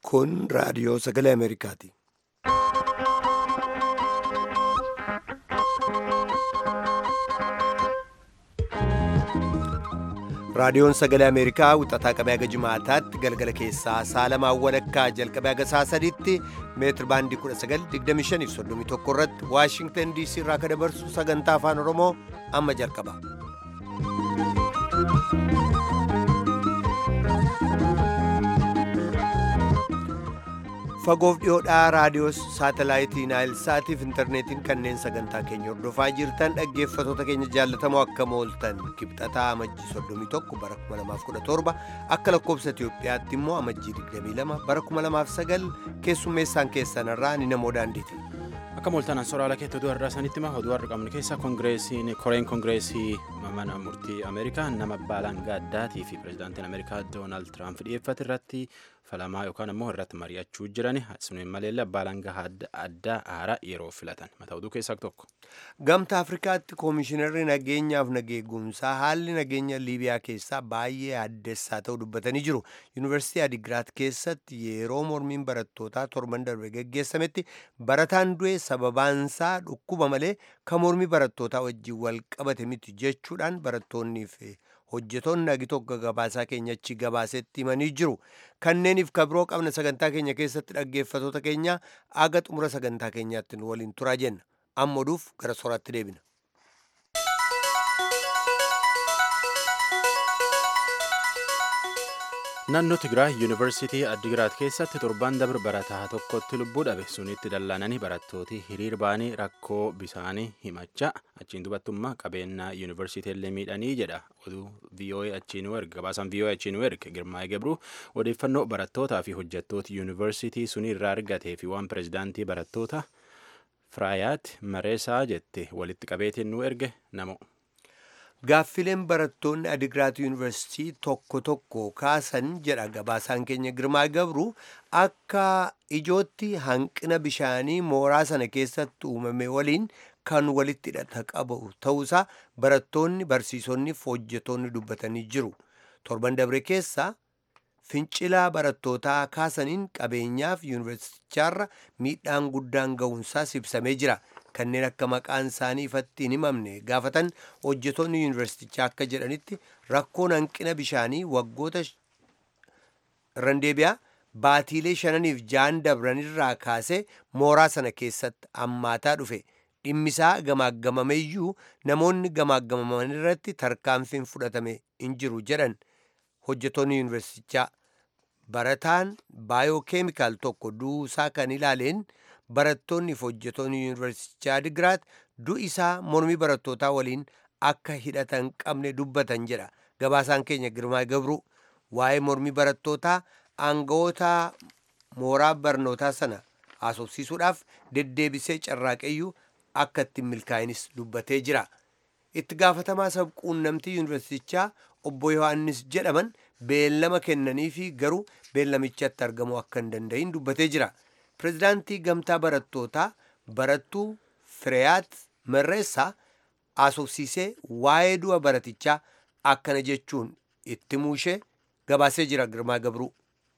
Kun raadiyoo sagalee Ameerikaati. Raadiyoon sagalee Ameerikaa wixataa qabee haga jimaataatti galgala keessaa saalamaan walakkaa jalqabee haga saa sadiitti meetir baandii 1925 irratti Waashingtan DC irraa kan dabarsu sagantaa afaan Oromoo amma jalqaba. Fagoof dhiyoodhaa raadiyoo saatalaayitii Naayilsaatiif intarneetiin kanneen sagantaa keenya hordofaa jirtan dhaggeeffatoota keenya jaallatamoo akka mooltan kibxataa amajjii 31 bara 2017 akka lakkoobsa Itiyoophiyaatti immoo amajjii 22 bara 2009 keessummeessaan keessanirraa ni namoo daandiiti. Akka mooltaan soraala keetti oduu har'aa sanitti hima oduu har'a qabnu keessaa koongireesiin koreen koongireesii mana murtii Ameerikaa nama baalangaa addaatii fi pirezidaantiin Ameerikaa Doonaald Tiraamp dhiyeeffate irratti falamaa yookaan immoo irratti mari'achuu jiran sunuun maleellee baalangaa addaa haaraa yeroo filatan mata oduu keessaa tokko. Gamta Afrikaatti koomishinarri nageenyaaf nageegumsaa haalli nageenya Liibiyaa keessaa baay'ee addessaa ta'uu dubbatanii jiru. Yuunivarsiitii Adigiraat keessatti yeroo mormiin barattootaa torban darbe geggeessametti barataan du'e sababaansaa dhukkuba malee kan mormii barattootaa wajjin wal qabate miti jechuudhaan barattoonnii fi hojjetoonni nagi tokko gabaasaa keenya achi gabaasetti himanii jiru. Kanneeniif kabiroo qabna sagantaa keenya keessatti dhaggeeffatoota keenya aga xumura sagantaa keenyaatti nu waliin turaa jenna. Amma oduuf gara soraatti deebina. Naannoo Tigraay Yuunivarsiitii Addigiraat keessatti torban dabre barataa tokkotti lubbuu dhabe sunitti dallaananii barattooti hiriir ba'anii rakkoo bisaanii himachaa achiin dubattummaa qabeenyaa yuunivarsiitii illee miidhanii jedha oduu VOA achiin erga gabaasaan VOA achiin erga Girmaa'ee Gabruu odeeffannoo barattootaa fi hojjettoota yuunivarsiitii sunii irraa argatee fi waan pirezidaantii barattoota Firaayaat Mareesaa jette walitti qabeetiin nu erge namo. Gaaffileen barattoonni Adigiraat Yuunivarsiitii tokko tokko kaasan jedha gabaasaan keenya Girmaa Gabru akka ijootti hanqina bishaanii mooraa sana keessatti uumame waliin kan walitti hidhata qabu ta'uusaa barattoonni barsiisonni fi hojjetoonni dubbatanii jiru. Torban dabre keessa fincilaa barattootaa kaasaniin qabeenyaaf yuunivarsiitichaarra miidhaan guddaan ga'uunsaas ibsamee jira. kanneen akka maqaan isaanii ifatti hin himamne gaafatan hojjetoonni yuunivarsiitichaa akka jedhanitti rakkoon hanqina bishaanii waggoota irraan deebi'aa baatiilee shananiif ja'an dabranirraa kaasee mooraa sana keessatti hammaataa dhufe dhimmisaa gamaaggamameyyuu namoonni gamaaggamaman irratti tarkaanfiin fudhatame hin jiru jedhan hojjetoonni yuunivarsiitichaa barataan baayookeemikaal tokko duusaa kan ilaaleen barattoonni fi hojjetoonni yuunivarsiitichaa Adigiraat du'i isaa mormii barattootaa waliin akka hidhata hin qabne dubbatan jedha. Gabaasaan keenya Girmaa Gabru waa'ee mormii barattootaa aangawoota mooraa barnootaa sana haasofsiisuudhaaf deddeebisee carraaqeyyuu akka ittiin milkaa'inis dubbatee jira. Itti gaafatamaa sabquunnamtii yuunivarsiitichaa obbo Yohaannis jedhaman beellama kennanii fi garuu beellamichatti argamuu akka hin danda'in dubbatee jira. Pireezidaantii Gamtaa Barattootaa Barattuu Fireeyaat Marreessaa haasofsiisee waa'ee du'a baratichaa akkana jechuun itti muushee gabaasee jira Girmaa Gabruu.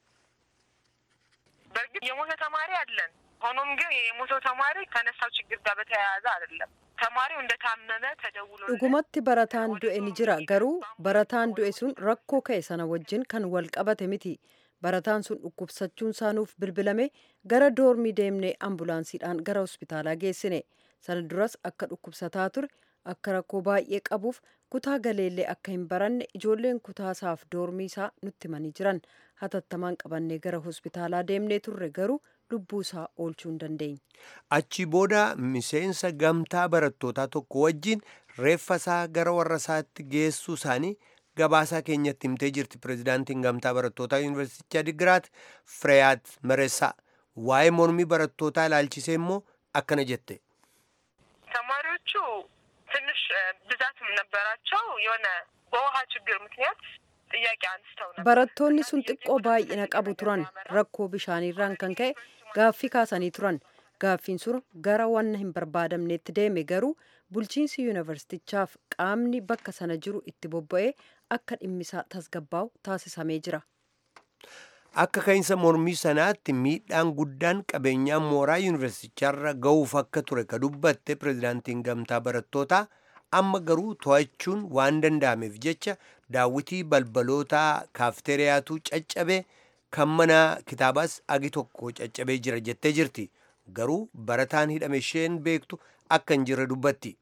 በእርግጥ የሞተ ተማሪ አለን። ሆኖም ግን የሞተው ተማሪ ከነሳው ችግር ጋር በተያያዘ አይደለም። ተማሪው እንደታመመ ተደውሎ dhugumatti barataan du'e ni jira garuu barataan du'e sun rakkoo ka'e sana wajjin kan wal qabate miti barataan sun dhukkubsachuun isaanuuf bilbilame gara doormii deemnee ambulaansiidhaan gara hospitaalaa geessine sana duras akka dhukkubsataa ture akka rakkoo baay'ee qabuuf kutaa galeellee akka hin baranne ijoolleen kutaasaaf doormii isaa nutti himanii jiran hatattamaan qabannee gara hospitaalaa deemnee turre garuu lubbuu isaa oolchuu hin dandeenye. Achi booda miseensa gamtaa barattootaa tokko wajjin reeffa isaa gara warra isaatti geessuu isaanii gabaasaa keenyatti himtee jirti pireezidaantiin gamtaa barattootaa yuunivarsiitichaa Adigiraat Fireeyaat Mareessaa waa'ee mormii barattootaa ilaalchisee immoo akkana jette. ተማሪዎቹ ትንሽ ብዛትም ነበራቸው። የሆነ በውሃ ችግር ምክንያት ጥያቄ አንስተው ነበር። barattoonni sun xiqqoo baay'ina qabu turan rakkoo bishaaniirraan kan ka'e gaaffii kaasanii turan gaaffiin sun gara wanna hin barbaadamneetti deeme garuu bulchiinsi yuunivarsiitichaaf qaamni bakka sana jiru itti bobba'ee akka dhimmisaa tasgabbaa'u taasisamee jira. akka ka'iinsa mormii sanaatti miidhaan guddaan qabeenyaa mooraa yuunivarsiticharra ga'uuf akka ture ka dubbatte pirezidaantiin gamtaa barattootaa amma garuu to'achuun waan danda'ameef jecha daawwitii balbalootaa kaafteeriyaatu caccabe kan mana kitaabaas agi tokko caccabee jira jettee jirti garuu barataan hidhame isheen beektu akka hin jirre dubbatti.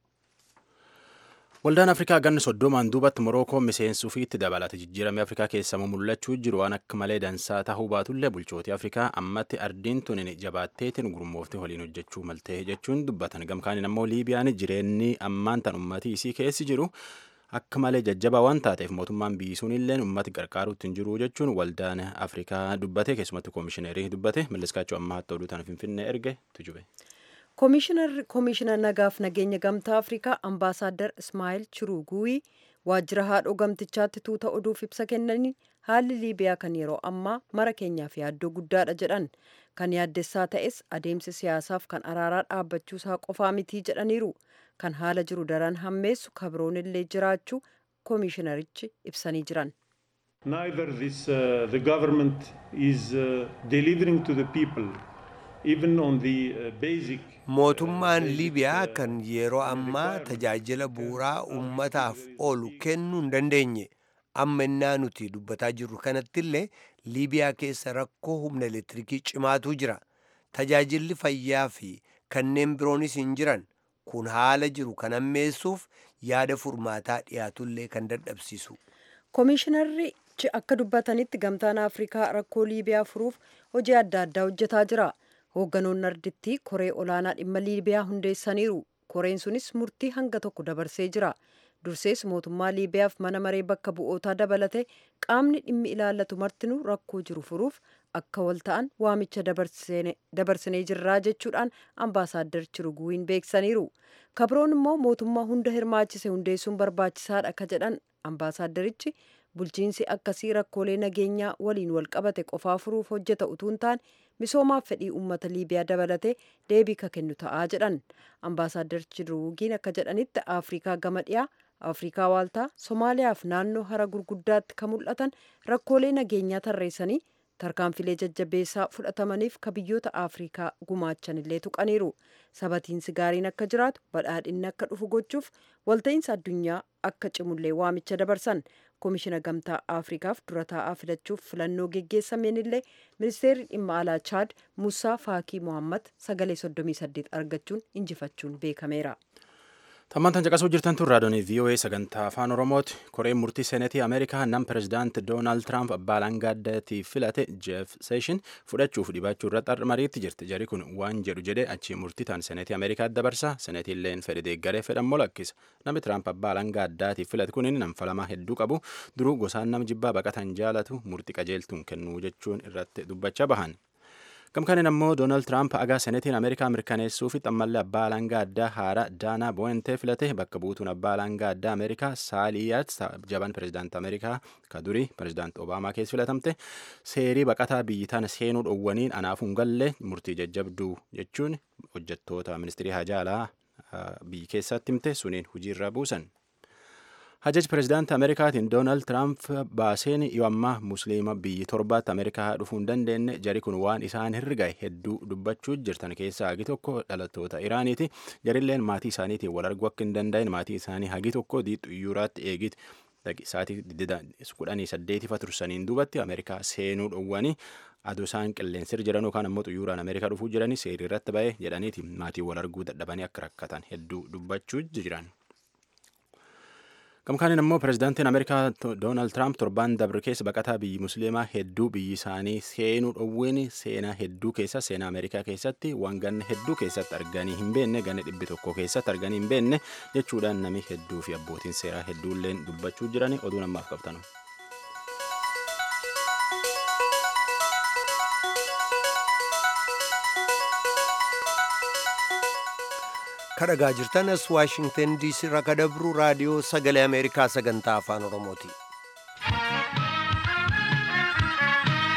Waldaan Afrikaa ganna soddomaan duubatti Morookoo miseensuu fi itti dabalate jijjiiramee Afrikaa keessaa mul'achuu jiru waan akka malee dansaa ta'uu baatullee bulchootii Afrikaa ammatti ardiin tunin jabaatteetiin gurmoofte waliin hojjechuu maltee jechuun dubbatan gamkaaniin ammoo Liibiyaan jireenyi ammaan tan ummatii isii keessi jiru akka malee jajjabaa waan taateef mootummaan biyyisuun illee ummati gargaaruutti hin jiru jechuun waldaan Afrikaa dubbate keessumatti koomishineerii dubbate malliskaachuu ammaa hatta oduu tana finfinnee erge tujube. koomishinar nagaaf nageenya gamtaa afrikaa ambaasaaddar ismaa'il chiruguwii waajjira haadhoo gamtichaatti tuuta oduuf ibsa kennanii haalli liibiyaa kan yeroo ammaa mara keenyaaf yaaddoo guddaadha jedhan kan yaaddessaa ta'es adeemsi siyaasaaf kan araaraa dhaabbachuusaa qofaa mitii jedhaniiru kan haala jiru daran hammeessu kabroon illee jiraachuu koomishinarichi ibsanii jiran. Neither this, uh, the government is uh, delivering to the people even on the uh, basic mootummaan liibiyaa kan yeroo ammaa tajaajila bu'uuraa ummataaf oolu kennuu hin dandeenye amma innaa nuti dubbataa jirru kanatti illee liibiyaa keessa rakkoo humna elektiriikii cimaatu jira tajaajilli fayyaa fi kanneen biroonis hin jiran kun haala jiru kan ammeessuuf yaada furmaataa dhiyaatullee kan dadhabsiisu. koomishinarichi akka dubbatanitti gamtaan afrikaa rakkoo liibiyaa furuuf hojii adda addaa hojjetaa jira. hoogganoonni ardittii koree olaanaa dhimma liibiyaa hundeessaniiru koreen sunis murtii hanga tokko dabarsee jira dursees mootummaa liibiyaaf mana maree bakka bu'ootaa dabalate qaamni dhimmi ilaallatu martinuu rakkoo jiru furuuf akka wal ta'an waamicha dabarsinee jirraa jechuudhaan ambaasaaddar chiruguwiin beeksaniiru kabroon immoo mootummaa hunda hirmaachise hundeessuun barbaachisaadha ka jedhan ambaasaaddarichi bulchiinsi akkasii rakkoolee nageenyaa waliin wal qabate qofaa furuuf hojjeta utuu hin taane misoomaaf fedhii uummata liibiyaa dabalatee deebii ka kennu ta'aa jedhan ambaasaaddar chiruugiin akka jedhanitti afrikaa gama dhiyaa afrikaa waaltaa somaaliyaaf naannoo hara gurguddaatti ka mul'atan rakkoolee nageenyaa tarreessanii tarkaanfilee jajjabeessaa fudhatamaniif ka biyyoota afrikaa gumaachan illee tuqaniiru sabatiinsi gaariin akka jiraatu badhaadhinni akka dhufu gochuuf walta'iinsa addunyaa akka cimullee waamicha dabarsan koomishina gamtaa afrikaaf dura taa'aa filachuuf filannoo geggeessameen illee ministeerri dhimma alaa chaad musaa faakii mohammad sagalee 38 argachuun injifachuun beekameera. Tammantan caqasuu jirtan tun raadiyoonii VOA sagantaa afaan Oromooti. Koreen murtii seenetii Ameerikaa nam pirezidaant Doonaald Tiraamp abbaa alangaaddaatiif filate Jeef Seeshin fudhachuuf dhibachuu irratti mariitti jirti. Jari kun waan jedhu jedhee achii murtii tan seenetii Ameerikaatti dabarsa. Seenetiilleen fedhe deeggaree fedhammoo lakkisa. Namni Tiraamp abbaa alangaaddaatiif filate kun nam falamaa hedduu qabu. Duruu gosaan nam jibbaa baqatan jaalatu murtii qajeeltuun kennuu jechuun irratti dubbachaa bahan. gamkaaniin ammoo doonaald tiraamp agaa senetiin ameerikaa mirkaneessuufi xammallee abbaa alangaa addaa haaraa daanaa boo'entee filate bakka buutuun abbaa alangaa addaa ameerikaa saaliyaat jaban pirezidaant ameerikaa ka durii pirezidaant obaamaa keessa filatamte seerii baqataa biyyi tana seenuu dhowwaniin anaafuun gallee murtii jajjabduu jechuun hojjettoota ministirii hajaalaa biyyi keessatti himte suniin hojiirra buusan. hajaj pirezidaanti ameerikaatiin doonaald tiraamp baaseen yoo ammaa musliima biyyi torbaatti ameerikaa dhufuu hin dandeenye jari kun waan isaan hirrigaye hedduu dubbachuu jirtan keessaa hagi tokko dhalattoota iraaniiti jarilleen maatii isaaniitiin wal arguu akka hin danda'in maatii isaanii hagi tokko diixu iyyuuraatti eegiti sa'aatii kudhanii saddeetifa tursaniin duubatti ameerikaa seenuu dhowwanii aduu isaan qilleensirra jiran yookaan ammoo xuyyuuraan ameerikaa dhufuu jiranii seerii irratti ba'ee jedhaniiti maatii wal arguu dadhabanii akka rakkatan hedduu dubbachuu jiran. gamkaaniin ammoo pirezidaantiin ameerikaa doonaald tiraamp torbaan dabre keessa baqataa biyyi musliimaa hedduu biyyi isaanii seenuu dhowween seenaa hedduu keessa seenaa ameerikaa keessatti waan ganna hedduu keessatti arganii hin beenne ganna dhibbi tokko keessatti arganii hin beenne jechuudhaan nami hedduu fi abbootiin seeraa hedduulleen dubbachuu jirani oduu namaaf qabtanu. kadhagaa jirtan as waashingtan diisii irraa kadabru raadiyoo sagalee ameerikaa sagantaa afaan oromooti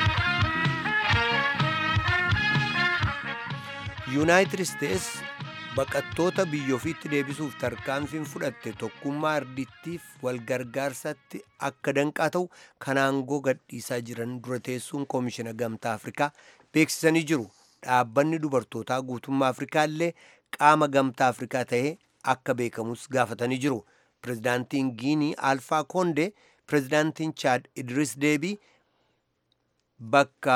yuunaayitid isteets baqattoota biyya ofiitti deebisuuf tarkaanfiin fudhatte tokkummaa ardittiif walgargaarsatti akka danqaa ta'u kan aangoo gadhiisaa jiran dura teessuun koomishina gamtaa afrikaa beeksisanii jiru dhaabbanni dubartootaa guutummaa afrikaa illee qaama gamtaa afrikaa ta'ee akka beekamus gaafatanii jiru pirezidaantiin giinii alfaa koondee pirezidaantiin chaad idris deebii bakka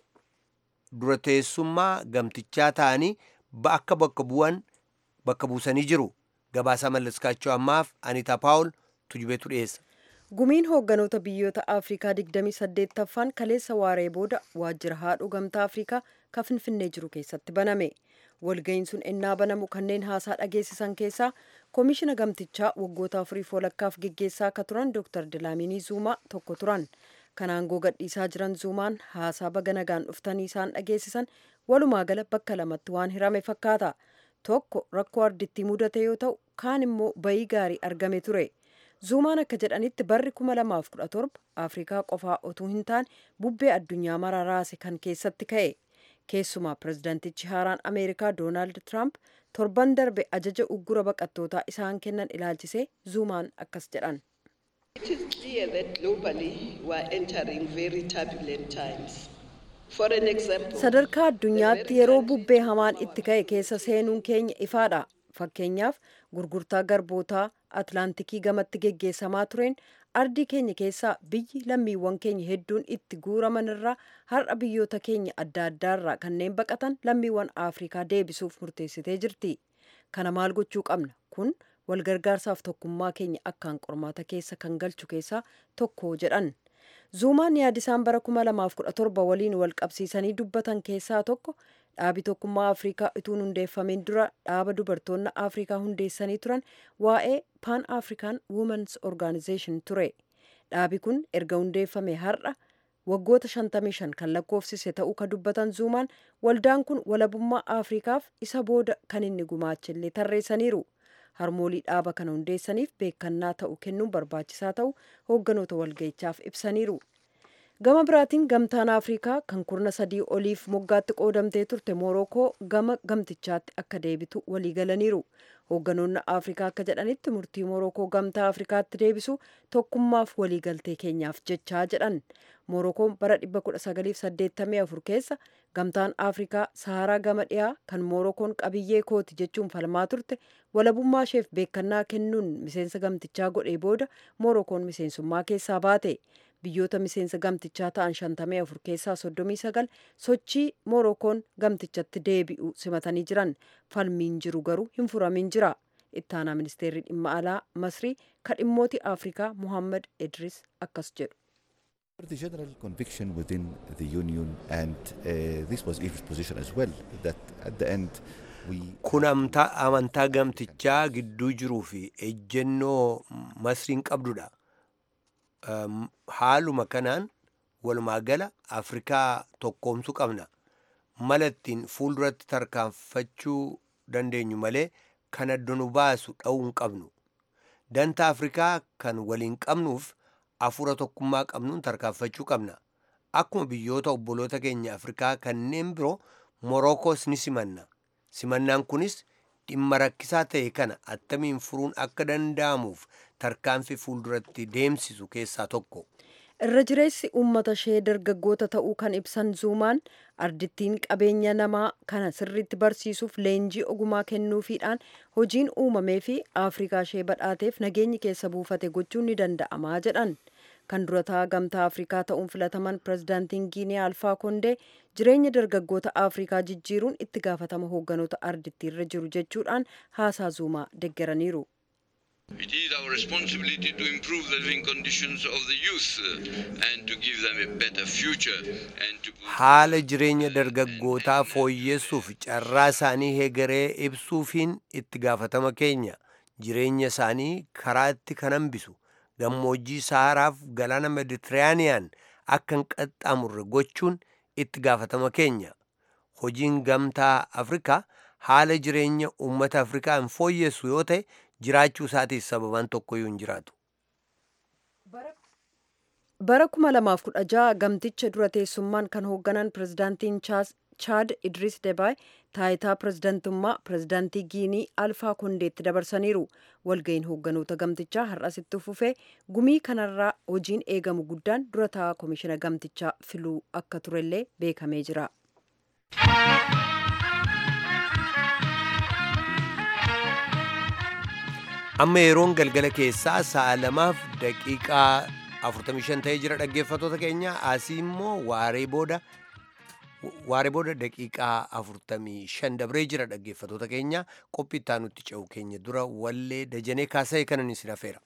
dura teessummaa gamtichaa ta'anii akka bakka bu'an bakka buusanii jiru gabaasaa mallaskaachoo ammaaf anitaa paawul tujubeetu dhiyeessa. gumiin hoogganoota biyyoota afrikaa 28ffaan kaleessa waaree booda waajjira haadhuu gamtaa afrikaa kan finfinnee jiru keessatti baname walga'iin sun ennaa banamu kanneen haasaa dhageessisan keessaa koomishina gamtichaa waggoota afuriif walakkaaf geggeessaa akka turan dr dilaaminii zuumaa tokko turan kan aangoo gadhiisaa jiran zuumaan haasaa baga nagaan dhuftanii isaan dhageessisan walumaa gala bakka lamatti waan hirame fakkaata tokko rakkoo ardittii mudate yoo ta'u kaan immoo bayii gaarii argame ture zuumaan akka jedhanitti barri 2017 afrikaa qofaa otuu hin taane bubbee addunyaa mara raase kan keessatti ka'e keessumaa pirezidaantichi haaraan ameerikaa doonaald tiraamp torban darbe ajaja uggura baqattootaa isaan kennan ilaalchisee zuumaan akkas jedhan. It is clear that globally we are entering very turbulent times. For an example, sadarkaa addunyaatti yeroo bubbee hamaan itti ka'e keessa seenuun keenya ifaadha fakkeenyaaf gurgurtaa garbootaa atlaantikii gamatti geggeessamaa tureen ardii keenya keessaa biyyi lammiiwwan keenya hedduun itti guuraman irraa har'a biyyoota keenya adda addaarraa kanneen baqatan lammiiwwan afrikaa deebisuuf murteessitee jirti kana maal gochuu qabna kun walgargaarsaaf tokkummaa keenya akkaan qormaata keessa kan galchu keessaa tokko jedhan zuumaan yaadisaan bara 2017 waliin wal qabsiisanii dubbatan keessaa tokko dhaabi tokkummaa afrikaa ituun hundeeffameen dura dhaaba dubartoonni afrikaa hundeessanii turan waa'ee pan african womens organization ture dhaabi kun erga hundeeffame har'a waggoota 55 kan lakkoofsise ta'uu ka dubbatan zuumaan waldaan kun walabummaa afrikaaf isa booda kan inni gumaachillee tarreessaniiru harmoolii dhaaba kana hundeessaniif beekannaa ta'u kennuun barbaachisaa ta'u hoogganoota walga'ichaaf ibsaniiru gama biraatiin gamtaan afrikaa kan kurna sadii oliif moggaatti qoodamtee turte moorokoo gama gamtichaatti akka deebitu waliigalaniiru hoogganoonni afrikaa akka jedhanitti murtii moorokoo gamtaa afrikaatti deebisu tokkummaaf waliigaltee keenyaaf jechaa jedhan moorokoon bara 1984 keessa gamtaan afrikaa saharaa gama dhiyaa kan moorokoon qabiyyee kooti jechuun falmaa turte walabummaa isheef beekannaa kennuun miseensa gamtichaa godhee booda moorokoon miseensummaa keessaa baate biyyoota miseensa gamtichaa ta'an 54 keessaa 39 sochii moorokoon gamtichatti deebi'u simatanii jiran falmiin jiru garuu hin furamin jira ittaanaa ministeerri dhimma alaa masrii ka dhimmooti afrikaa muhammad idris akkas jedhu The general conviction within the union, and uh, this was Egypt's position as well, that at the end we. kun amantaa gamtichaa gidduu jiruu fi ejjennoo masriin qabdudha haaluma kanaan walumaa gala afrikaa tokkoomsuu qabna mala ittiin fuulduratti tarkaanfachuu dandeenyu malee kan adda nu baasu dha'uu hin qabnu danta afrikaa kan waliin qabnuuf afuura tokkummaa qabnuun tarkaanfachuu qabna akkuma biyyoota obboloota keenya afrikaa kanneen biroo morookoos ni simanna simannaan kunis dhimma rakkisaa ta'e kana attamiin furuun akka danda'amuuf tarkaanfii fuulduratti deemsisu keessaa tokko. irra jireessi uummata ishee dargaggoota ta'uu kan ibsan zuumaan ardittiin qabeenya namaa kana sirriitti barsiisuuf leenjii ogumaa kennuufiidhaan hojiin uumamee fi afrikaa ishee badhaateef nageenyi keessa buufate gochuun ni danda'amaa jedhan kan durataa gamtaa afrikaa ta'uun filataman pirezidaantiin giinee alfaa kondee jireenya dargaggoota afrikaa jijjiiruun itti gaafatama hoogganoota ardittii irra jiru jechuudhaan haasaa zuumaa deggeraniiru. It is our responsibility to improve the living conditions of the youth uh, and to give them a better future and to haala jireenya dargaggootaa fooyyessuuf carraa isaanii hegeree ibsuufiin itti gaafatama keenya jireenya isaanii karaatti kan hambisu gammoojjii saharaaf galaana meditiraaniyaan akka hin qaxxaamurre gochuun itti gaafatama keenya hojiin gamtaa afrikaa haala jireenya uummata afrikaa hin fooyyessu yoo ta'e jiraachuu isaatiif sababaan tokkoyyuu hin jiraatu. bara 2016 gamticha dura teessummaan kan hoogganan pirezidaantiin chaad idris debaay taayitaa pirezidantummaa pirezidaantii giinii alfaa kondeetti dabarsaniiru walga'iin hoogganoota gamtichaa har'asitti fufee gumii kanarraa hojiin eegamu guddaan dura taa'aa koomishina gamtichaa filuu akka turellee beekamee jira. amma yeroon galgala keessaa sa'a lamaaf daqiiqaa 45 ta'ee jira dhaggeeffatoota keenya asii immoo waaree booda waaree booda daqiiqaa 45 dabree jira dhaggeeffatoota keenya qophii itti aanutti ce'u keenya dura wallee dajanee kaasa'e kanan isin hafeera.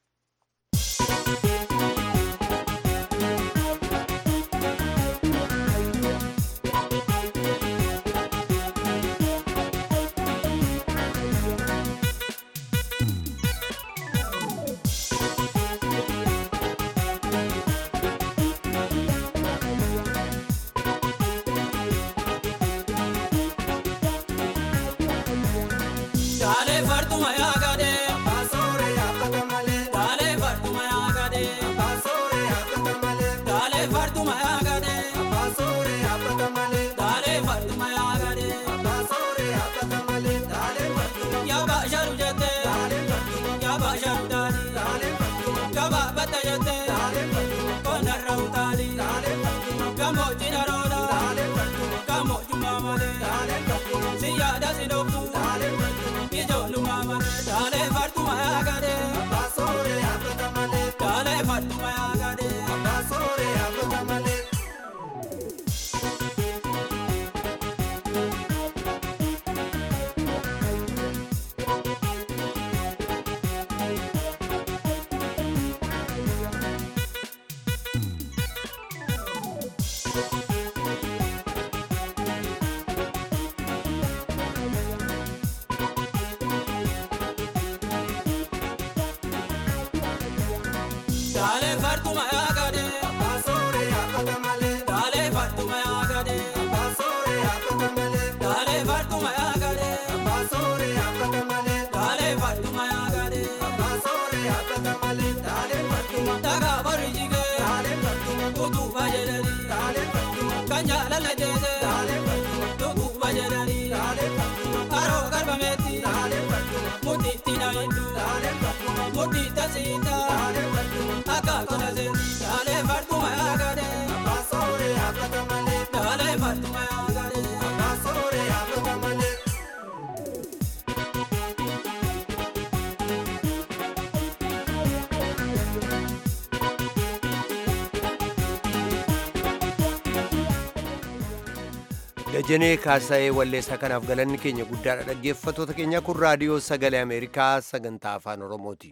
dajanee kaasa'ee walleessaa kanaaf galanni keenya guddaadha dhaggeeffatoota keenya kun raadiyoo sagalee ameerikaa sagantaa afaan oromooti.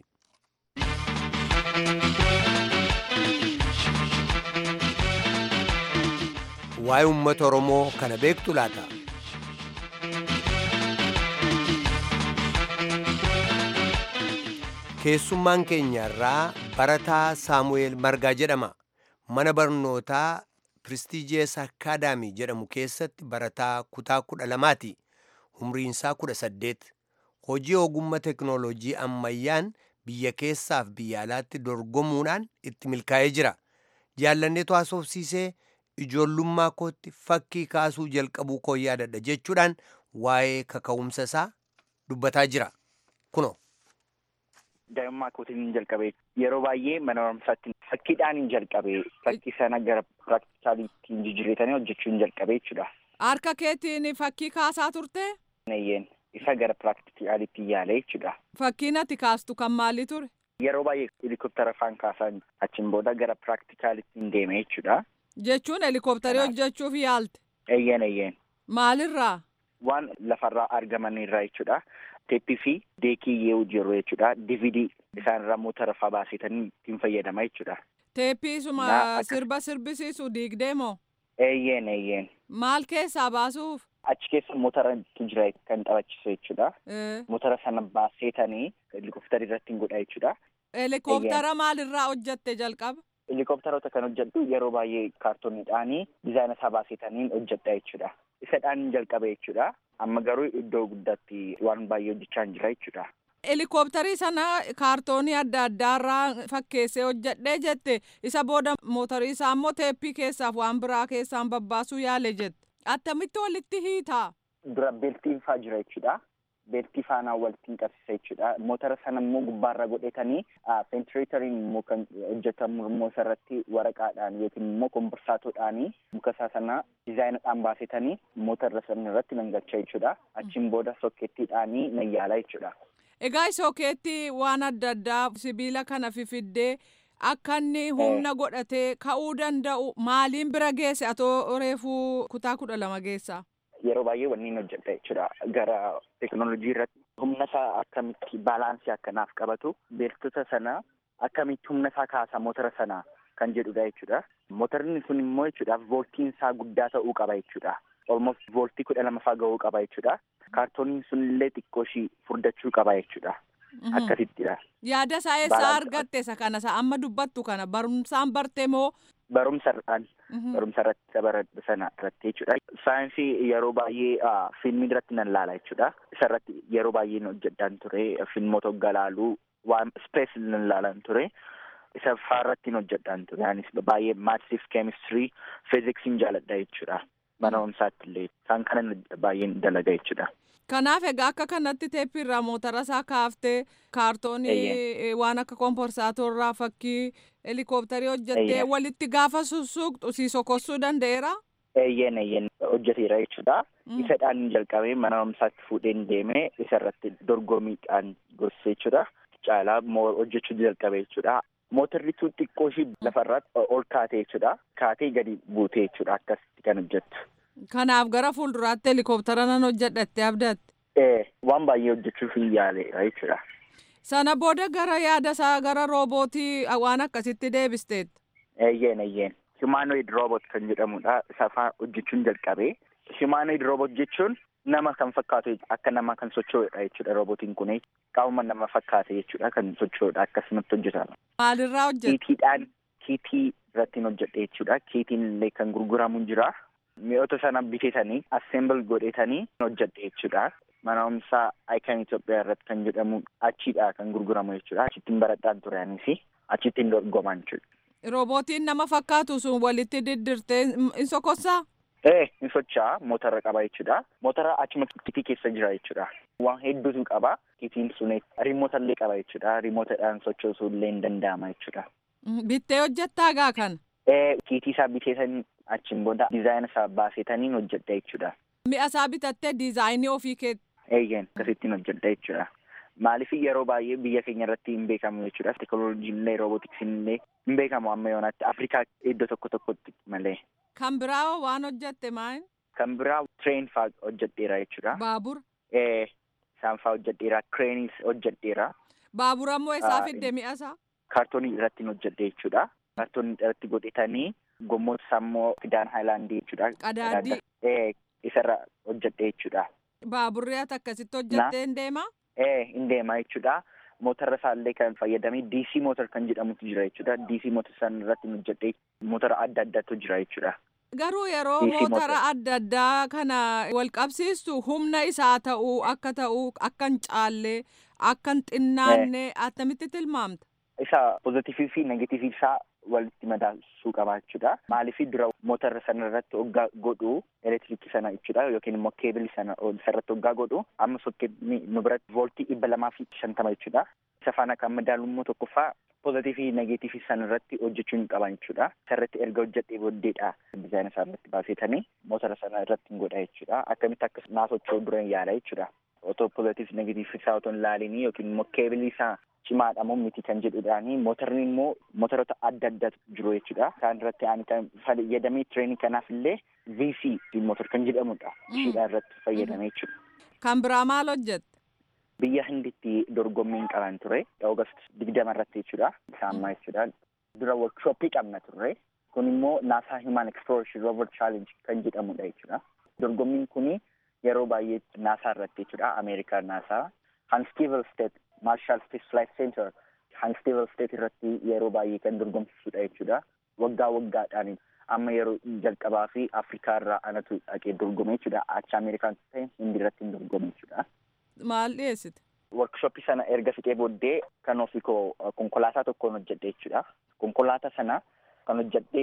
waa'ee uummata oromoo kana beektu laata. keessummaan keenya irraa barataa saamu'eel margaa jedhama mana barnootaa piristiijees akaadaamii jedhamu keessatti barataa kutaa kudha lamaati umriinsaa kudha saddeet hojii ogummaa teknoolojii ammayyaan biyya keessaaf biyya alaatti dorgomuudhaan itti milkaa'ee jira jaallanneetu haasofsiisee ijoollummaa kootti fakkii kaasuu jalqabuu koo yaadadha jechuudhaan waa'ee kaka'umsa isaa dubbataa jira kuno. daa'imummaa kootiin hin jalqabe yeroo baay'ee mana barumsaatti fakkiidhaan hin jalqabe fakkii sana gara piraktikaaliitti hin jijjiirretanii hojjechuu hin jalqabe jechuudha. Harka keetiin fakkii kaasaa turte? Nayyeen isa gara piraktikaaliitti yaale jechuudha. Fakkiin ati kaastu kan maalii ture? Yeroo baay'ee helikoptara faan kaasan achiin booda gara piraktikaaliitti hin deeme jechuudha. Jechuun helikoptarii hojjechuuf yaalte? Eeyyeen eeyyeen. Maalirraa? Waan lafarraa argamanirraa jechuudha. teeppii fi deekii yoo jiru jechuudha. DVD isaan irraa motora fa'aa baasetanii ittiin fayyadama jechuudha. Teeppii suma sirba sirbisiisu diigdee moo? Eeyyeen eeyyeen. Maal keessaa baasuuf? Achi keessa motora jira kan taphachiisu jechuudha. Motora sana baasetanii helikoptara irratti hin godha jechuudha. Helikoptara maalirraa hojjatte jalqaba? Helikoptaroota kan hojjedhu yeroo baay'ee kaartooniidhaanii dizaayina isaa baasetaniin hojjedha jechuudha. Isadhaan jalqabe jechuudha. Amma garuu iddoo guddaatti waan baay'ee hojjechaa hin jira jechuudha. Helikoptarii sana kaartoonii adda addaarraa fakkeessee hojjedhee jette isa booda mootorii isaa immoo teeppii keessaaf waan biraa keessaan babbaasuu yaale jette. Attamitti walitti hiitaa? Dura beeltiin faa jira jechuudha. Beeltii faanaa walitti qabsiisa jechuudha. Motora sana immoo gubbaarra godhetanii ventileeteriin immoo kan hojjetamu immoo isarratti waraqaadhaan yookiin immoo komborsaatoodhaanii muka isaa sana dizaayinadhaan baasetanii motora sana irratti nangalcha jechuudha. Achiin booda sokkeettiidhaanii nan yaala jechuudha. Egaa sookeetti waan adda addaa sibiila kana fifiddee akka inni humna godhatee ka'uu danda'u maaliin bira geesse atoo reefuu kutaa kudha lama geessa? Yeroo baay'ee wanni hin hojjedha jechuudha. Gara teekinooloojii irratti humna isaa akkamitti baalaansii akkanaaf qabatu beeltota sana akkamitti humna isaa kaasa motora sana kan jedhudha jechuudha. Motorni kun immoo jechuudha vooltiin isaa guddaa ta'uu qaba jechuudha. Almost vooltii kudha lama faa ga'uu qaba jechuudha. Kaartooniin sun illee xiqqoo ishii furdachuu qaba jechuudha. Akkasittidha. Yaada isaa eessaa argatte isa kana isa amma dubbattu kana barumsaan barte moo? Barumsa irraan barumsa irratti isa baradhu sana irratti jechuudha. Saayinsii yeroo baay'ee fiilmii irratti nan laala jechuudha. Isa irratti yeroo baay'ee hojjedhaan ture. Fiilmoota hoggaa laaluu waan ispees nan laalan ture. Isa faarratti hojjedhaan ture. Anis baay'ee maatsiif keemistirii fiiziksiin jaaladha jechuudha. Mana barumsaatti illee isaan kana baay'een dalaga jechuudha. Kanaaf egaa akka kanatti teeppiirraa motora isaa kaaftee kaartoonii waan akka komporsaatorraa fakkii helikoophtarii hojjettee walitti gaafa sussuuqxu si sokossuu danda'eera. Eeyyeen eeyyeen hojjeteera jechuudha. Isadhaan jalqabee mana barumsaatti fuudheen deemee isarratti dorgommiidhaan gorsee jechuudha. Caalaa hojjechuu jalqabee jechuudha. Mootorri tun xiqqoo ishii lafarratti ol kaatee jechuudha. Kaatee gadi buutee jechuudha akkasitti kan hojjettu. Kanaaf gara fuulduraatti helikoophitara nan hojjedhatte abdatte. Ee waan baay'ee hojjechuuf hin yaaleera jechuudha. Sana booda gara yaada isaa gara roobootii waan akkasitti deebisteet. Eeyyeen eeyyeen. Humanoid robot kan jedhamudha. Isa faa hojjechuun jalqabee. Humanoid robot jechuun nama kan fakkaatu akka nama kan socho'udha jechuudha robotiin kun. Qaama nama fakkaate jechuudha kan socho'udha akkasumatti hojjetama. Maalirraa hojjeta? Kiitiidhaan kiitii irratti hojjedhe jechuudha. Kiitiin illee kan gurguramu jira. Mi'oota sana bitatanii assemble godhetanii hojjedhe jechuudha. Mana barumsaa Icon Itoophiyaa irratti kan jedhamu achiidha kan gurguramu jechuudha. Achittiin baradhaan ture anis achittiin dorgoman jechuudha. Roobootiin nama fakkaatu sun walitti diddirtee in sokossaa? Ee in socho'a motora qaba jechuudha. Motora achuma kiitii keessa jira jechuudha. Waan hedduutu qaba. Kiitiin sun riimoota illee qaba jechuudha. Riimootadhaan sochoosuu illee hin danda'ama jechuudha. Bittee hojjettaa gaa kana? Ee kiitii isaa biteetan achiin booda diizaayina isaa baasetaniin hojjedha jechuudha. Mi'a isaa bitattee diizaayinii ofii keetti. Eeyyeen akkasittiin hojjedha jechuudha. Maaliif yeroo baay'ee biyya keenya irratti hin beekamu jechuudha. Teekinooloojiin illee roobootiksiin illee hin beekamu amma yoonaatti Afrikaa iddoo tokko tokkotti malee. Kan biraa waan hojjette maal? Kan biraa tireen faa hojjedheera jechuudha. Baabura. Ee isaan faa hojjedheera. Kireenis hojjedheera. Baabura immoo eessaa fidde mi'a isaa? Kaartoonii irratti hojjedhe jechuudha. Kaartoonii irratti godhetanii gommoota isaa immoo fidaan haayilaandii jechuudha. Qadaadii. Ee isarra hojjedhe jechuudha. Baaburri ati akkasitti hojjettee hin deemaa? Ee hin deemaa jechuudha. Motora isaallee kan fayyadamee DC motor kan jedhamutu jira jechuudha. DC motor san irratti hojjedhee motora adda addaatu jira jechuudha. Garuu yeroo motora adda addaa kana wal qabsiistu humna isaa ta'uu akka ta'uu akka hin caallee akka hin xinnaanne attamitti tilmaamta? Isa pozitiivii fi negatiivii isaa walitti madaalsuu qaba jechuudha. Maaliif dura motora sana irratti hoggaa godhu elektiriikii sana jechuudha yookiin immoo keebilii sana irratti hoggaa godhu amma sokkeetni nu biratti vooltii dhibba lamaa fi shantama jechuudha. Isa faana kan madaalu immoo tokkoffaa pozitiivii negatiivii sana irratti hojjechuu hin qaban jechuudha. Isa irratti erga hojjedhee booddeedha dizaayina isaa irratti baasetanii motora sana irratti hin godha jechuudha. Akkamitti akka naasochoo dura hin yaala jechuudha. Otoo pozitiif negatiif isaa otoo hin laalinii yookiin immoo keebilii isaa cimaadha moo miti kan jedhudhaani motorni immoo motorota adda addaatu jiru jechuudha. Isaan irratti ani kan fayyadamee tireenii kanaaf illee VC motor kan jedhamudha. Ishiidhaan irratti fayyadamee jechuudha. Kan biraa maal hojjette? Biyya Hinditti dorgommiin qaban ture. Oogast digdama irratti jechuudha. Isaammaa jechuudha. Dura workshooppii qabna turre. Kun immoo NASA Human Exploration Rover Challenge kan jedhamudha jechuudha. Dorgommiin kuni yeroo baay'ee NASA irratti jechuudha. Ameerikaa NASA. Huntsville State Marshall Space Flight Center Huntsville State irratti yeroo baay'ee kan dorgomsisudha jechuudha. Waggaa waggaadhaan amma yeroo jalqabaa fi Afrikaa irraa anatu dhaqee dorgome jechuudha. Achi Ameerikaan ta'e hindi irratti hin dorgome jechuudha. Maal dhiyeessite? Workshooppii sana erga fixee booddee kan ofii koo konkolaataa tokkoon hojjedhe jechuudha. Konkolaataa sana kan hojjedhee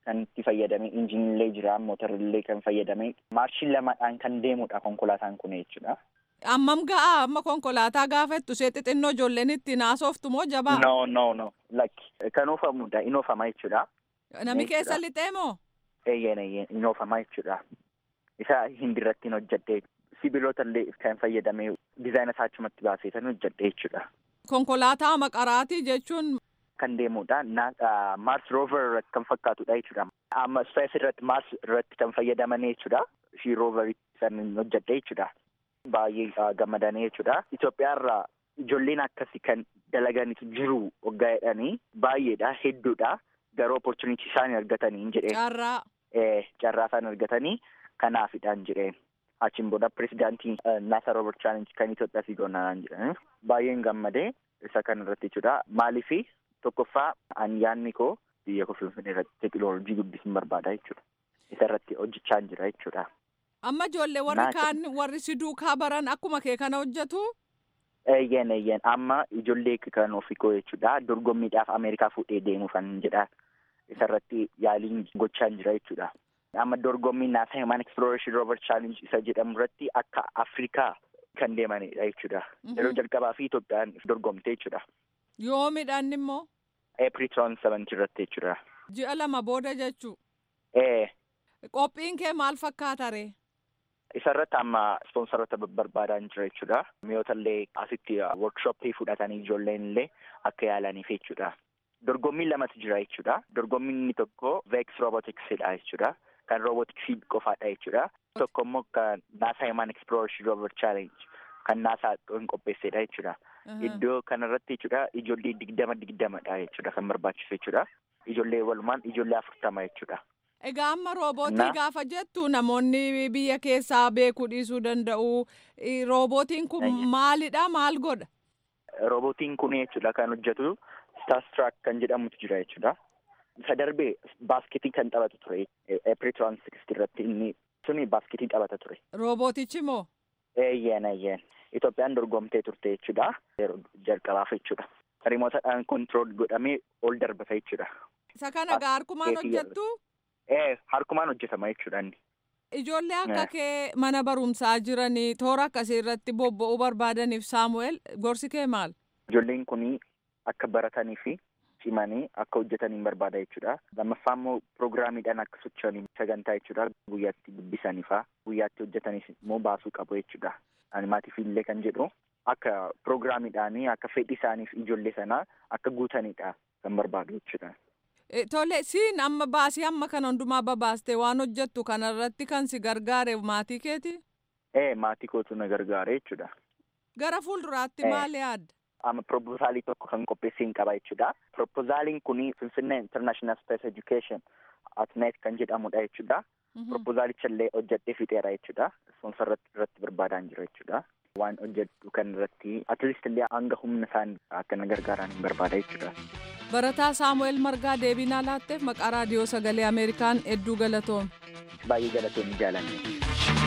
kan itti fayyadame injinillee jira mootorillee kan fayyadame maarshiin lamaadhaan kan deemudha konkolaataan kun jechuudha. Ammam ga'a amma konkolaataa gaafattu ishee xixinnoo ijoolleen itti naasoftu moo jabaa? No no no lakki kan oofamudha in oofama jechuudha. Nami keessa lixee moo? Eeyyeen eeyyeen in oofama jechuudha. Isa hindirratti hin hojjedhee sibiilota illee kan fayyadame dizaayina isaa achumatti baasee kan hojjedhee jechuudha. Konkolaataa maqaraatii jechuun kan deemudha. Mars rover irratti kan fakkaatudha jechuudha. Amma space irratti Mars irratti kan fayyadaman jechuudha. Ishii rover san hojjedhe jechuudha. Baay'ee gammadanii jechuudha. Itoophiyaa irraa ijoolleen akkasii kan dalaganitu jiru waggaa jedhanii baay'eedha hedduudha. Garuu opportunity isaan argatanii jedhee. Carraa. Carraa isaan argatanii kanaafidhaan jedheen. Achiin booda pirezidaantii NASA Rover Challenge kan Itoophiyaa fiigoonaan jedhanii baay'een gammadee isa kan irratti jechuudha. Maaliifi tokkoffaa ani yaadni koo biyya koo finfinnee irratti teekinooloojii guddisuun barbaada jechuudha. Isa irratti hojjechaa jira jechuudha. Amma ijoollee warri kaan warri si duukaa baran akkuma kee kana hojjetu? Eeyyeen eeyyeen amma ijoollee kan ofii koo jechuudha. Dorgommiidhaaf Ameerikaa fuudhee deemuufan jedha. Isa irratti yaaliin gochaa jira jechuudha. Amma dorgommii NASA Human Exploration Rover Challenge isa jedhamu irratti akka Afrikaa kan deemanidha jechuudha. Yeroo jalqabaa fi Itoophiyaan dorgomte jechuudha. Yoomidhaan immoo? April 27 irratti jechuudha. Ji'a lama booda jechuu? Ee. Qophiin kee maal fakkaata ree? Isa irratti amma ispoonsaroota barbaadan jira jechuudha. Mi'oota illee asitti workshooppii fudhatanii ijoolleen illee akka yaalaniif jechuudha. Dorgommiin lamatu jira jechuudha. Dorgommiin inni tokko Vex Roboticsidha jechuudha. Kan robotiksii qofaadha jechuudha. Tokko immoo kan NASA Human Exploration Rover Challenge kan NASA hin qopheessedha jechuudha. Iddoo kanarratti jechuudha ijoollee digdama digdamadha jechuudha kan barbaachisu jechuudha. Ijoollee walumaan ijoollee afurtama jechuudha. Egaa amma roobootii gaafa jettu namoonni biyya keessaa beekuu dhiisuu danda'u. Roobootiin kun maalidha maal godha? Roobootiin kun jechuudha kan hojjetu Starstruck kan jedhamutu jira jechuudha. Isa darbee baasketii kan taphatu ture. April 26 irratti inni suni baasketii taphata ture. Roobootichi moo? Eeyyeen eeyyeen. Itoophiyaan dorgomtee turte jechuudha. Yeroo jalqabaaf jechuudha. Rimootadhaan kontirool godhamee ol darbata jechuudha. Isa kana gaa harkumaan hojjettu? Ee harkumaan hojjetama jechuudha inni. Ijoollee akka kee mana barumsaa jiranii toora akkasii irratti bobba'uu barbaadaniif Saamu'eel gorsi kee maal? Ijoolleen kunii akka baratanii fi cimanii akka hojjetaniin barbaada jechuudha. Lammaffaa immoo piroogiraamiidhaan akka socho'anii sagantaa jechuudha. Guyyaatti dubbisanii fa'aa guyyaatti hojjetanis immoo baasuu qabu jechuudha. Animaatiif illee kan jedhu akka piroogiraamiidhaanii akka fedhii isaaniif ijoollee sanaa akka guutanidha kan barbaadu jechuudha. Tole siin amma baasii amma kana hundumaa babaastee waan hojjettu kanarratti kan si gargaare maatii keeti? Ee maatii kootu na gargaare jechuudha. Gara fuulduraatti maal yaadda? Amma proposaalii tokko kan qopheessee qaba jechuudha. Proposaaliin kun Finfinnee International Space Education Atnet kan jedhamudha jechuudha. Proposaalicha illee hojjedhee fixeera jechuudha. Ispoonsar irratti barbaadaan jira jechuudha. Waan hojjedhu kan irratti atleast illee hanga humna isaan akka na gargaaran barbaada jechuudha. Barataa Saamu'eel Margaa deebinaa laatteef maqaa raadiyoo sagalee Ameerikaan hedduu galatoom. Baay'ee galatoom jaalanne.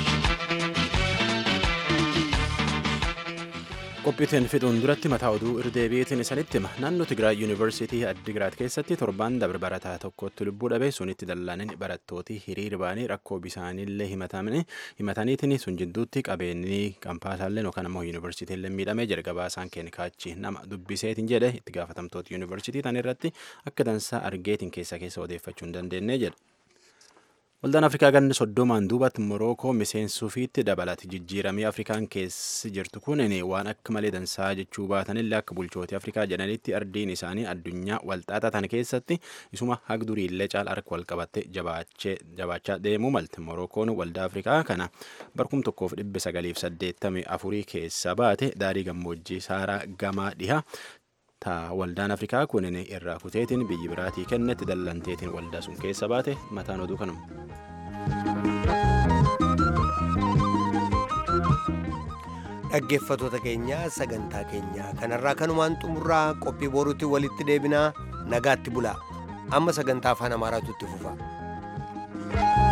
qophiitiin fixuun duratti mataa oduu irdeebiitiin isanitti hima naannoo tigraay yuunivarsiitii addigiraat keessatti torbaan dabre barataa tokkotti lubbuu dhabe sunitti dallaanin barattooti hiriir ba'anii rakkoo bisaaniillee himataniitiin sun jidduutti qabeenyi kampaasaallee yookaan ammoo yuunivarsiitiillee miidhamee jalqabaa isaan kaachi nama dubbiseetiin jedhe itti gaafatamtoota yuunivarsiitii tan irratti akka dansaa argeetiin keessa keessa odeeffachuu hin dandeenye jedha. Waldaan Afrikaa ganna soddomaan duubatti Morookoo miseensuufiitti dabalati jijjiiramee Afrikaan keessi jirtu kun waan akka malee dansaa jechuu baatanillee akka bulchootii Afrikaa jedhanitti ardiin isaanii addunyaa walxaxaa tan keessatti isuma hagduriillee caala harka wal qabatte jabaachaa deemuu malte Morookoon waldaa Afrikaa kana barkum tokkoof dhibba sagaliif saddeettamii afurii keessa baate daarii gammoojjii saaraa gamaa dhiha ta waldaan afrikaa kun irraa kuteetiin biyyi biraatii kennetti dallanteetiin waldaa sun keessa baate mataan oduu kanuma. dhaggeeffatoota keenya sagantaa keenya kanarraa kanumaan xumurraa qophii boruutti walitti deebinaa nagaatti bulaa amma sagantaa afaan amaaraatu itti fufa.